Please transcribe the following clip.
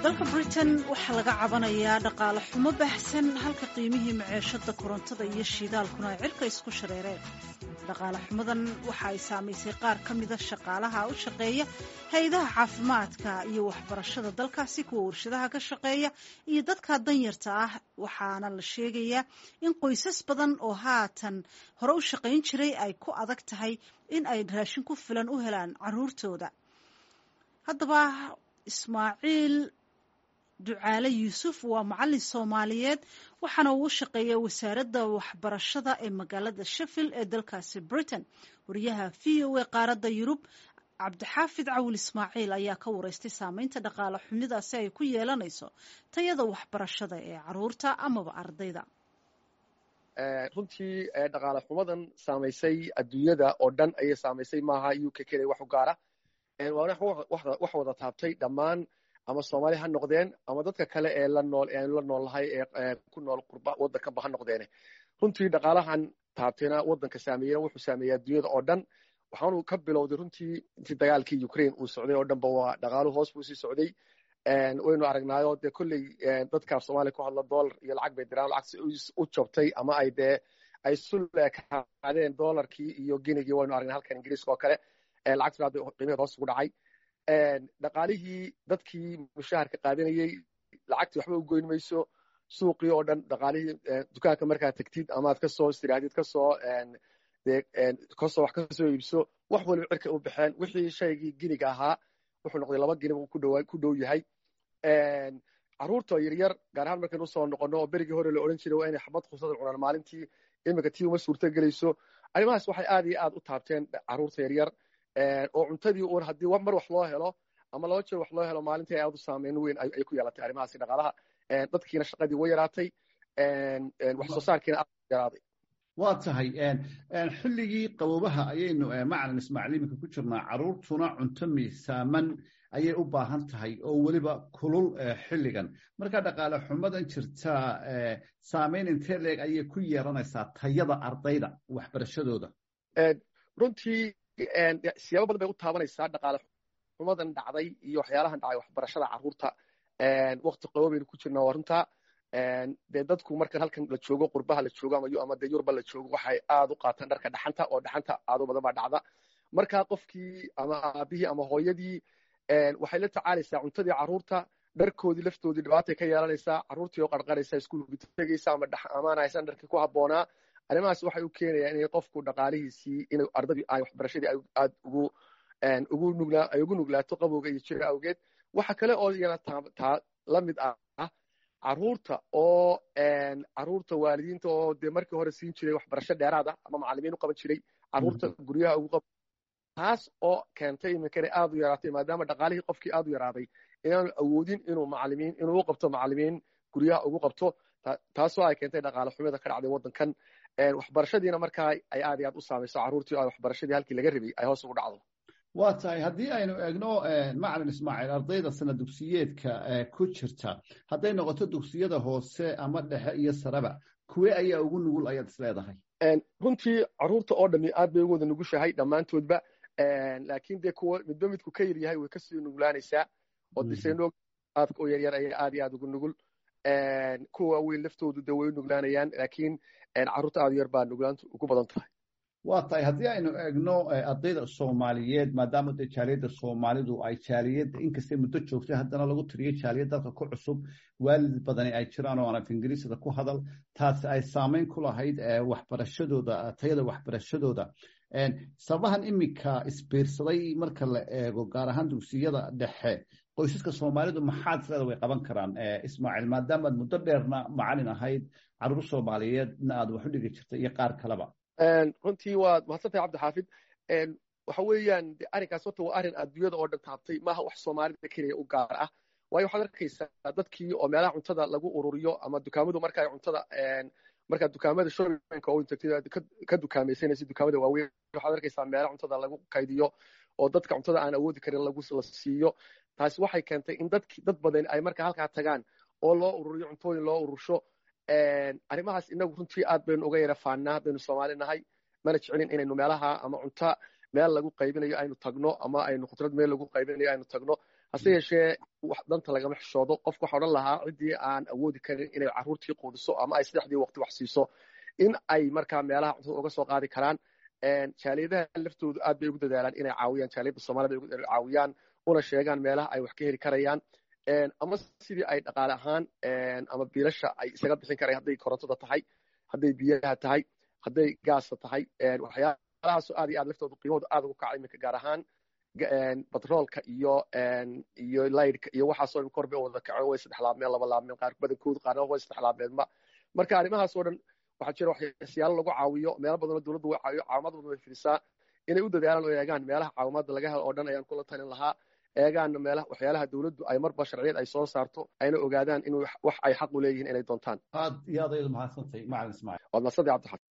dalka britain waxaa laga cabanayaa dhaqaale xumo baahsan halka qiimihii maceeshada korontada iyo shiidaalkuna ay cirka isku shareereen dhaqaale xumadan waxa ay saamaysay qaar ka mida shaqaalaha u shaqeeya hay-adaha caafimaadka iyo waxbarashada dalkaasi kuwa warshadaha ka shaqeeya iyo dadka danyarta ah waxaana la sheegayaa in qoysas badan oo haatan hore u shaqayn jiray ay ku adag tahay in ay raashin ku filan u helaan caruurtooda haddaba ismaaciil ducaale yuusuf waa macalin soomaaliyeed waxaana uu u shaqeeya wasaaradda waxbarashada ee magaalada sheffield ee dalkaasi britain wariyaha v o a qaaradda yurub cabdixaafid cawil ismaaciil ayaa ka wareystay saameynta dhaqaale xumidaasi ay ku yeelanayso tayada waxbarashada ee caruurta amaba ardayda runtii dhaqaale xumadan saamaysay adduunyada oo dhan ayay saamaysay maaha u k keliya wax u gaara wax wada taabtay dhammaan ama soomaali ha noqdeen ama dadka kale ee la nool eanu la noolnahay ee ku nool qurba waddankanba ha noqdeene runtii dhaqaalahan taabtayna waddanka saameeyena wuxuu saameeyey adduunyada oo dhan waxaanu ka bilowday runtii intii dagaalkii ukraine uu socday oo dhanba waa dhaqaaluhu hoos buu sii socday waynu aragnaayo dee kolley dadka soomaaliya ku hadla dollar iyo lacag bay diraan lacagsi u jabtay ama ay dee ay suleekaadeen dollarkii iyo ginigii waynu aragnay halkan ingiriiska oo kale lacagtuna hadda qiimaheed hoos ugu dhacay dhaqaalihii dadkii mushaharka qaadanayey lacagtii waxba u goyn mayso suuqii oo dhan dhaqaalihii dukaanka markaad tegtid amaad kasoo istiraadid kasoo kasoo wax kasoo iibso wax waliba cirka u baxeen wixii shaygii giniga ahaa wuxuu noqday laba gini ku dhow yahay carruurta yaryar gaar ahaan markaynu usoo noqono oo berigii hore la odhan jiray waa inay xabad khusada cunaan maalintii iminka tii uma suurto gelayso arrimahaas waxay aad iyo aad u taabteen carruurta yaryar oo cuntadii uun haddii mar wax loo helo ama laba jeer wax loo helo maalintii ay aad u saameyn weyn ay ku yeelatay arrimahaasi dhaqaalaha dadkiina shaqadii way yaraatay wax soo saarkiina aad yaraaday waa tahay xilligii qaboobaha ayaynu macalin ismaaciil iminka ku jirnaa carruurtuna cunto miisaaman ayay u baahan tahay oo weliba kulul xilligan marka dhaqaale xumadan jirtaa saameyn intee leeg ayay ku yeelanaysaa tayada ardayda waxbarashadooda runtii siyaabo badan bay u taabanaysaa dhaqaale xumadan dhacday iyo waxyaalahan dhacay waxbarashada carruurta wakti qaboobaynu ku jirnaa waa runtaa dee dadku markan halkan la joogo qurbaha la joogo ama dee yurba la joogo waxay aad u qaataan dharka dhaxanta oo dhaxanta aad u badan baa dhacda markaa qofkii ama aabihii ama hooyadii waxay la tacaalaysaa cuntadii carruurta dharkoodii laftoodii dhibaatay ka yeelanaysaa carruurtii oo qarqaraysa iskuulka tegaysa ama amaana haysan dharkii ku habboonaa arrimahaas waxay u keenayaan inay qofku dhaqaalihiisii in ardadii ay waxbarashadii aad ugu ugu nuglaa ay ugu nuglaato qabowga iyo jira awgeed waxa kale oo iyana taa la mid ah carruurta oo carruurta waalidiinta oo dee markii hore siin jiray waxbarasho dheeraada ama macallimiin u qaban jiray carruurta guryaha ugu qaban taas oo keentay iminkana aad u yaraatay maadaama dhaqaalihii qofkii aad u yaraaday inaanu awoodin inuu macallimiin inuu u qabto macallimiin guryaha ugu qabto taasoo ay keentay dhaqaale xumida ka dhacday waddankan waxbarashadiina markaa ay aad iyo aad u saamayso carruurtii oo ay waxbarashadii halkii laga rabay ay hoos ugu dhacdo waa tahay haddii aynu eegno macalin ismaaciil ardayda sana dugsiyeedka ku jirta hadday noqoto dugsiyada hoose ama dhexe iyo sareba kuwe ayaa ugu nugul ayaad is leedahay runtii carruurta oo dhami aad bay ugu wada nugushahay dhammaantoodba laakiin dee kuwa midba midku ka yaryahay way kasii nuglaanaysaa oo diseno aadka oo yaryar ayay aad iyo aad ugu nugul kuwa waaweyn laftoodu dee way u nuglaanayaan laakiin carruurta aad u yar baa nuglaantu ugu badan tahay waa tahay haddii aynu eegno ardayda soomaaliyeed maadaama dee jaaliyadda soomaalidu ay jaaliyadda inkastay muddo joogtay haddana lagu tiriyo jaaliyad dalka ku cusub waalid badani ay jiraan oo aan af ingiriisada ku hadal taasi ay saameyn ku lahayd waxbarashadooda tayada waxbarashadooda sababahan iminka isbiirsaday marka la eego gaar ahaan dugsiyada dhexe qoysaska soomaalidu maxaad isleeda way qaban karaan ismaaciil maadaamaad muddo dheerna macalin ahayd carruur soomaaliyeedna aad wax u dhigi jirtay iyo qaar kaleba runtii waad mahadsantahay cabdixaafid waxa weeyaan de arrinkaas horta waa arrin adduunyada oo dhan taabtay maaha wax soomaalida keliya u gaar ah waayo waxaad arkaysaa dadkii oo meelaha cuntada lagu ururiyo ama dukaamadu marka ay cuntada markaa dukaamada shoppingka oo tagtid ka dukaamaysanaysa dukaamada waaweyn waxaad arkaysaa meelaha cuntada lagu kaydiyo oo dadka cuntada aan awoodi karin lagu la siiyo taasi waxay keentay in dadki dad badan ay markaa halkaa tagaan oo loo ururiyo cuntooyin loo urursho arrimahaas inagu runtii aad baynu uga yara faannaa haddaynu soomaali nahay mana jecelin inaynu meelaha ama cunta meel lagu qaybinayo aynu tagno ama aynu khudrad meel lagu qaybinayo aynu tagno hase yeeshee danta lagama xishoodo qofka waxa odhan lahaa ciddii aan awoodi karin inay carruurtii quudiso ama ay saddexdii waqti wax siiso in ay markaa meelaha cuntada uga soo qaadi karaan jaaliyadaha laftoodu aad bay ugu dadaalaan inay caawiyaan jaaliyadda soomaalida ugu caawiyaan una sheegaan meelaha ay wax ka heli karayaan ama sidii ay dhaqaale ahaan ama biilasha ay isaga bixin karayaan hadday korontada tahay hadday biyaha tahay hadday gaasta tahay waxyaalahaasoo aad iyo aad laftoodu qiimahooda aad ugu kacay iminka gaar ahaan batroolka iyo iyo laydhka iyo waxaasoo dhan kor bay wada kaceen way saddex laabmeen laba laabmeen qaar badankoodu qaarna way saddex laabmeenma marka arrimahaasoo dhan waxaa jira waxyaalo lagu caawiyo meelo badanoo dowladdu way caawiyo caawimad badan way fidisaa inay u dadaalaan oo eegaan meelaha caawimaadda laga helo oo dhan ayaan kula talin lahaa eegaanna meelaha waxyaalaha dowladdu ay marba sharciyad ay soo saarto ayna ogaadaan in wax ay xaq u leeyihiin inay doontaan aad iyo aad ayadu mahadsantahay macalin ismaaciil waad mahadsantahay cabdixasan